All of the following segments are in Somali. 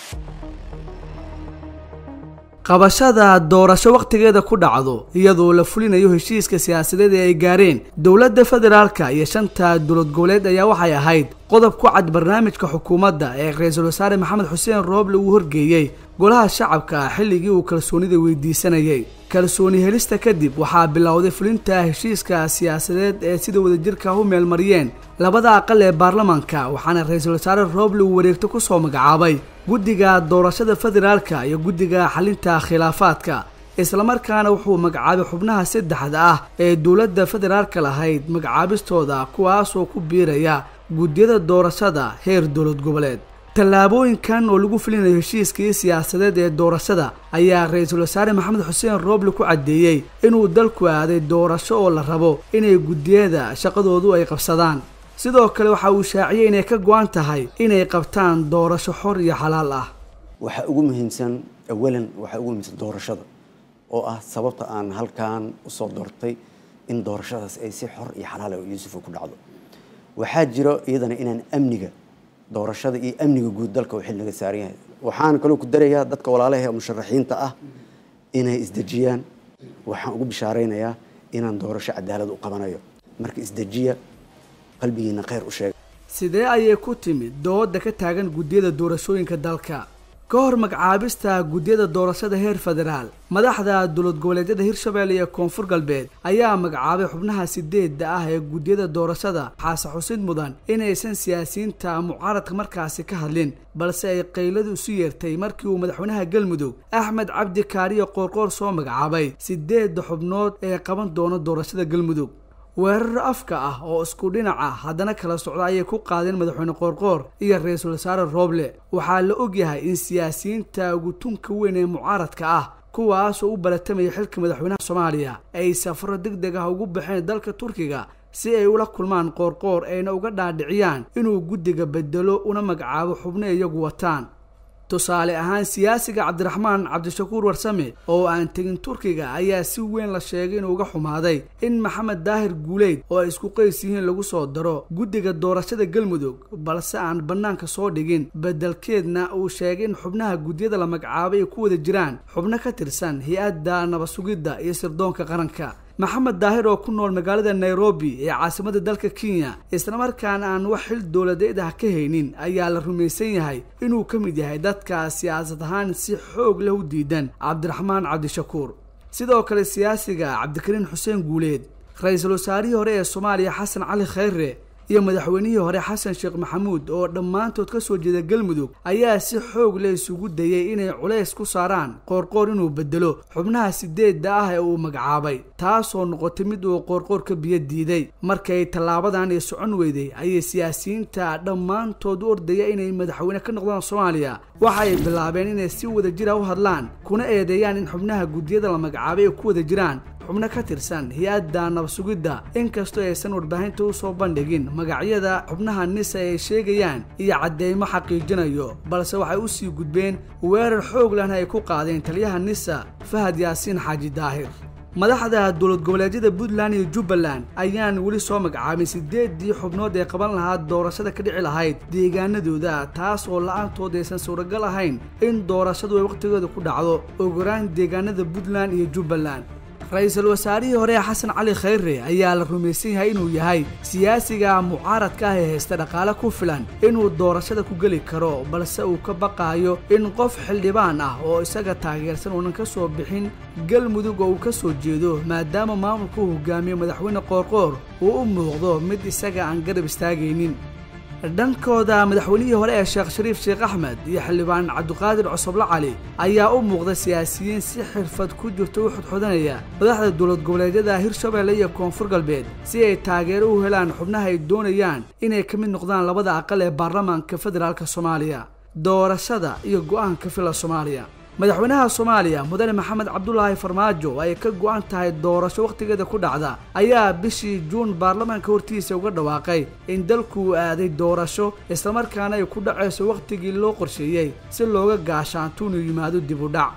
qabashada doorasho wakhtigeeda ku dhacdo iyadoo la fulinayo heshiiska siyaasadeed ee ay gaareen dowladda federaalka iyo shanta dowlad goboleed ayaa waxay ahayd qodob ku cad barnaamijka xukuumadda ee ra-iisul wasaare maxamed xuseen rooble uu horgeeyey golaha shacabka ah xilligii uu kalsoonida weydiisanayay kalsooni helista kadib waxaa bilowday fulinta heshiiska siyaasadeed ee sida wadajirka u meelmariyeen labada aqal ee baarlamaanka waxaana ra-iisul wasaare rooble uu wareegto ku soo magacaabay guddiga doorashada federaalka iyo guddiga xalinta khilaafaadka islamarkaana wuxuu magacaabay xubnaha saddexda ah ee dowladda federaalka lahayd magacaabistooda kuwaasoo ku biiraya guddiyada doorashada heer dowlad goboleed tallaabooyinkan oo lagu fulinayo heshiiskii siyaasadeed ee doorashada ayaa ra-iisul wasaare maxamed xuseen rooble ku caddeeyey inuu dalku aaday doorasho oo la rabo inay guddiyada shaqadoodu ay qabsadaan sidoo kale waxa uu shaaciyey inay ka go-an tahay inay qabtaan doorasho xor iyo xalaal ah waxaa ugu muhiimsan awalan waxaa ugu muhiimsan doorashada oo ah sababta aan halkan usoo doortay in doorashadaas ay si xor iyo xalaal oo yuusuf ku dhacdo waxaa jiro iyadana inaan amniga doorashada iyo amniga guud dalka uu xil naga saaran yahay waxaan kaloo ku darayaa dadka walaalaha ee musharaxiinta ah inay isdejiyaan waxaan ugu bishaaraynayaa inaan doorasho cadaalad u qabanayo marka isdejiya qalbigiina khayr u sheega sidee ayay ku timid dooda ka taagan guddiyada doorashooyinka dalka ka hor magacaabista guddiyada doorashada heer federaal madaxda dowlad goboleedyada hirshabelle iyo koonfur galbeed ayaa magacaabay xubnaha sideedda ah ee guddiyada doorashada xaase xusid mudan inaysan siyaasiyiinta mucaaradka markaasi ka hadlin balse ay qayladu isu yeertay markii uu madaxweynaha galmudug axmed cabdi kaariyo qoorqoor soo magacaabay sideedda xubnood ee qaban doona doorashada galmudug weerar afka ah oo isku dhinaca haddana kala socda ayay ku qaadeen madaxweyne qoorqoor iyo ra-iisul wasaare rooble waxaa la ogyahay in siyaasiyiinta ugu tunka weyn ee mucaaradka ah kuwaasoo u baratamaya xilka madaxweynaha soomaaliya ay safaro deg deg ah ugu baxeen dalka turkiga si ay ula kulmaan qoorqoor ayna uga dhaadhiciyaan inuu guddiga bedelo una magacaabo xubno iyagu wataan tusaale ahaan siyaasiga cabdiraxmaan cabdishakuur warsame oo aan tegin turkiga ayaa si weyn la sheegay inuu uga xumaaday in maxamed daahir guuleyd oo ay isku qays yihiin lagu soo daro guddiga doorashada galmudug balse aan bannaanka soo dhigin beddelkeedna uu sheegay in xubnaha guddiyada la magacaabay ay ku wada jiraan xubno ka tirsan hay-adda nabasugidda iyo sirdoonka qaranka maxamed daahir oo ku nool magaalada nairobi ee caasimada dalka kenya islamarkaana aan wax xil dowladeed ah ka haynin ayaa la rumaysan yahay inuu ka mid yahay dadka siyaasad ahaan si xoog leh u diidan cabdiraxmaan cabdishakuur sidoo kale siyaasiga cabdikariin xuseen guuleed ra-iisul wasaarihii hore ee soomaaliya xasan cali khayre iyo madaxweynihii hore xasan sheekh maxamuud oo dhammaantood ka soo jeeda galmudug ayaa si xoog leh isugu dayay inay culays ku saaraan qoorqoor inuu bedelo xubnaha sideedda ah ee uu magacaabay taasoo noqotay mid uu qoorqoor ka biyo diiday markay tallaabadan ay socon weyday ayay siyaasiyiinta dhammaantood u ordaya inay madaxweyne ka noqdaan soomaaliya waxa ay bilaabeen inay si wada jira u hadlaan kuna eedeeyaan in xubnaha guddiyada la magacaabay ay ku wada jiraan xubno ka tirsan hay-adda nabasugidda inkastoo aysan warbaahinta u soo bandhigin magacyada xubnaha nisa ay sheegayaan iyo cadeymo xaqiijinayo balse waxay u sii gudbeen weerar xoog lehna ay ku qaadeen taliyaha nisa fahad yaasiin xaaji daahir madaxda dowlad goboleedyada puntland iyo jubbaland ayaan weli soo magacaabin sideedii xubnood ee qaban lahaa doorashada ka dhici lahayd deegaanadooda taas oo la-aantood aysan suuragal ahayn in doorashadu ay wakhtigeeda ku dhacdo ogoraan deegaanada puntland iyo jubbaland ra-iisul wasaarihii hore xasan cali khayre ayaa la rumaysan yahay inuu yahay siyaasiga mucaaradka ah ee haysta dhaqaale ku filan inuu doorashada ku geli karo balse uu ka baqaayo in qof xildhibaan ah oo isaga taageersan uunan ka soo bixin galmudug oo uu ka soo jeedo maadaama maamulka uu hogaamiye madaxweyne qoorqoor uu u muuqdo mid isaga aan garab istaagaynin dhankooda madaxweynihii hore ee sheekh shariif sheekh axmed iyo xildhibaan cabdiqaadir cosoble cali ayaa u muuqda siyaasiyiin si xirfad ku jirto u xudxudanaya madaxda dowlad goboleedyada hirshabelle iyo koonfur galbeed si ay taageero u helaan xubnaha ay doonayaan inay ka mid noqdaan labada aqal ee baarlamaanka federaalk soomaaliya doorashada iyo go-aanka fila soomaaliya madaxweynaha soomaaliya mudane maxamed cabdulaahi farmaajo ay ka go-an tahay doorasho wakhtigeeda ku dhacda ayaa bishii juun baarlamaanka hortiisa uga dhawaaqay in dalku uu aaday doorasho islamarkaana ay ku dhacayso wakhtigii loo qorsheeyey si looga gaashaanto inuu yimaado dib u dhac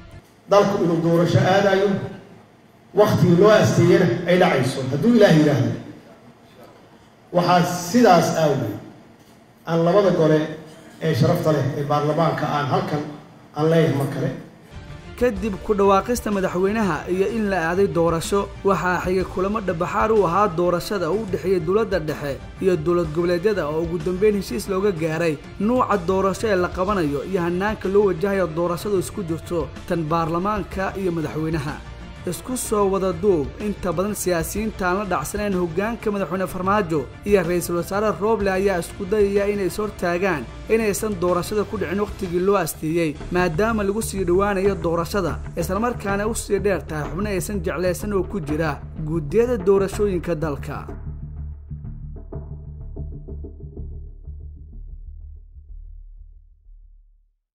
dalku inuu doorasho aadayo wakhtigii loo asteeyana ay dhacayso hadduu ilaah yidhaahdo waxaa sidaas awgeed aan labada gole ee sharafta leh ee baarlamaanka aan halkan aan leeyahay mar kale kadib ku dhawaaqista madaxweynaha iyo in la aaday doorasho waxaa xigay kulamo dhabaxaar u ahaa doorashada u dhexeeyay dowladda dhexe iyo dowlad goboleedyada oo ugu dambeyn heshiis looga gaaray nuuca doorasho ee la qabanayo iyo hanaanka loo wajahayo doorashadu isku jirto tan baarlamaanka iyo madaxweynaha isku soo wada duub inta badan siyaasiyiinta aan la dhacsanayn hoggaanka madaxweyne farmaajo iyo ra-iisul wasaare rooble ayaa isku dayaya inay is hortaagaan inaysan doorashada ku dhicin wakhtigii loo asteeyey maadaama lagu sii dhowaanayo doorashada islamarkaana u sii dheer tahay xubno aysan jeclaysan oo ku jira guddiyada doorashooyinka dalka